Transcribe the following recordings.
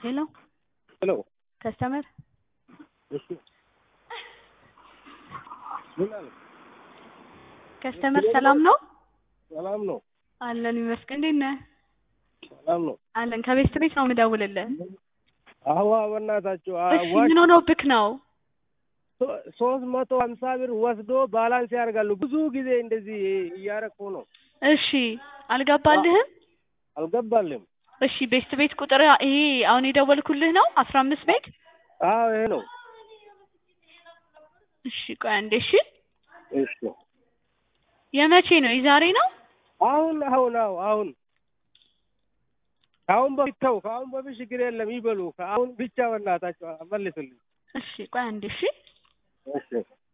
ሄሎ ሄሎ ከስተመር እሺ ምን አለ? ከስተመር ሰላም ነው ሰላም ነው አለን ይመስገን። እንዴት ነህ? ሰላም ነው። አለን ከቤት ቤት ነው የምደውልልህ። አዋ በእናታችሁ እሺ ምን ሆኖብክ ነው? ሶስት መቶ ሀምሳ ብር ወስዶ ባላንስ ያደርጋሉ። ብዙ ጊዜ እንደዚህ እያረኩ ነው። እሺ አልገባልህም? አልገባልም። እሺ ቤስት ቤት ቁጥር ይሄ አሁን የደወልኩልህ ነው አስራ አምስት ቤት አዎ ይሄ ነው። እሺ ቆይ አንዴ እሺ እሺ የመቼ ነው የዛሬ ነው አሁን አሁን አዎ አሁን ከአሁን በፊት ተው፣ ከአሁን በፊት ችግር የለም ይበሉ። ከአሁን ብቻ በእናታቸው መልስልኝ። እሺ ቆይ አንዴ እሺ እሺ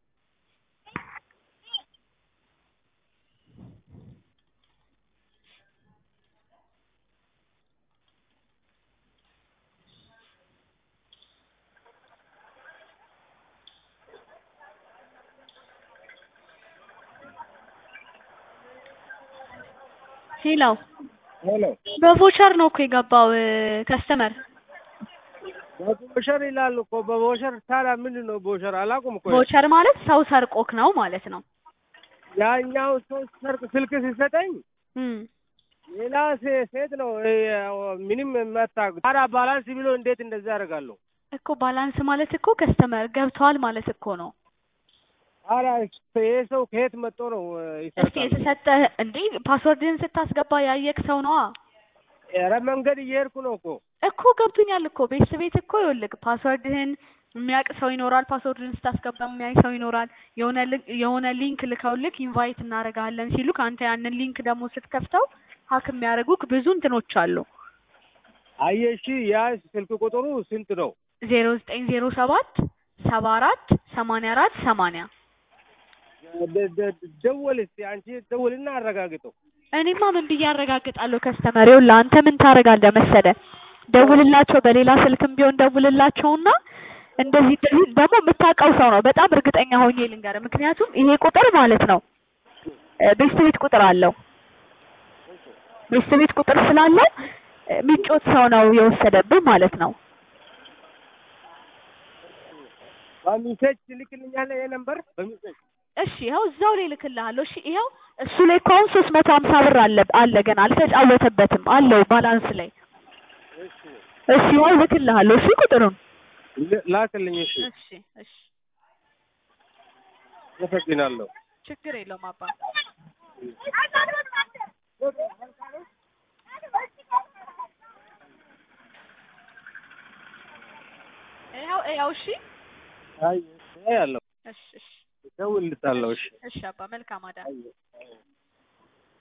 ሄሎ ሄሎ በቮቸር ነው እኮ የገባው ከስተመር በቦሸር ይላሉ እኮ በቦሸር። ታዲያ ምንድን ነው ቦሸር? አላውቅም እኮ ቮቸር ማለት ሰው ሰርቆክ ነው ማለት ነው። ያኛው ሰው ሰርቅ ስልክ ሲሰጠኝ እም ሌላ ሴ- ሴት ነው እ፣ ምንም የማታውቅ ታዲያ ባላንስ ብሎ እንዴት እንደዛ ያደርጋለሁ? እኮ ባላንስ ማለት እኮ ከስተመር ገብተዋል ማለት እኮ ነው። ታዲያ ይሄ ሰው ከየት መጥቶ ነው እ፣ እስቲ ይሰርቃል? የተሰጠ እንዴ ፓስወርድህን ስታስገባ ያየክ ሰው ነዋ ኧረ መንገድ እየሄድኩ ነው እኮ እኮ ገብቶኛል እኮ ቤት ቤት እኮ ይኸውልህ ፓስወርድህን የሚያውቅ ሰው ይኖራል። ፓስወርድህን ስታስገባ የሚያይ ሰው ይኖራል። የሆነ ል- የሆነ ሊንክ ልከውልክ ኢንቫይት እናደርጋለን ሲሉክ አንተ ያንን ሊንክ ደግሞ ስትከፍተው ሀክ የሚያደርጉክ ብዙ እንትኖች አሉ። አየሽ፣ ያ ስልክ ቁጥሩ ስንት ነው? ዜሮ ዘጠኝ ዜሮ ሰባት ሰባ አራት ሰማንያ አራት ሰማንያ ደ- ደ- ደወል እስኪ አንቺ ደውልና አረጋግጠው። እኔማ ምን ብዬ አረጋግጣለሁ? ከስተመር ይኸውልህ አንተ ምን ታደርጋለህ መሰለህ ደውልላቸው፣ በሌላ ስልክም ቢሆን ደውልላቸውና እንደዚህ እንደዚህ ደግሞ የምታውቀው ሰው ነው በጣም እርግጠኛ ሆኜ ልንገርህ። ምክንያቱም ይሄ ቁጥር ማለት ነው እ ቤስት ቤት ቁጥር አለው ቤስት ቤት ቁጥር ስላለው እ ሚጮት ሰው ነው የወሰደብህ ማለት ነው። በሚሴጅ ትልክልኛለህ ይሄ ነምበር በሚሴጅ እሺ ይኸው እዛው ላይ ልክልሃለሁ። እሺ ይኸው እሱ ላይ እኮ አሁን ሶስት መቶ ሀምሳ ብር አለ አለ ገና አልተጫወተበትም አለው ባላንስ ላይ። እሺ ይኸው ልክልሃለሁ። እሺ ቁጥሩን ል- ላክልኝ። እሺ እሺ እሺ አመሰግናለሁ። ችግር የለውም አባ ይኸው ይኸው እሺ አይ ያለው እሺ እሺ ደውልልታለሁ። እሺ እሺ አባ መልካም አዳር አይ አይ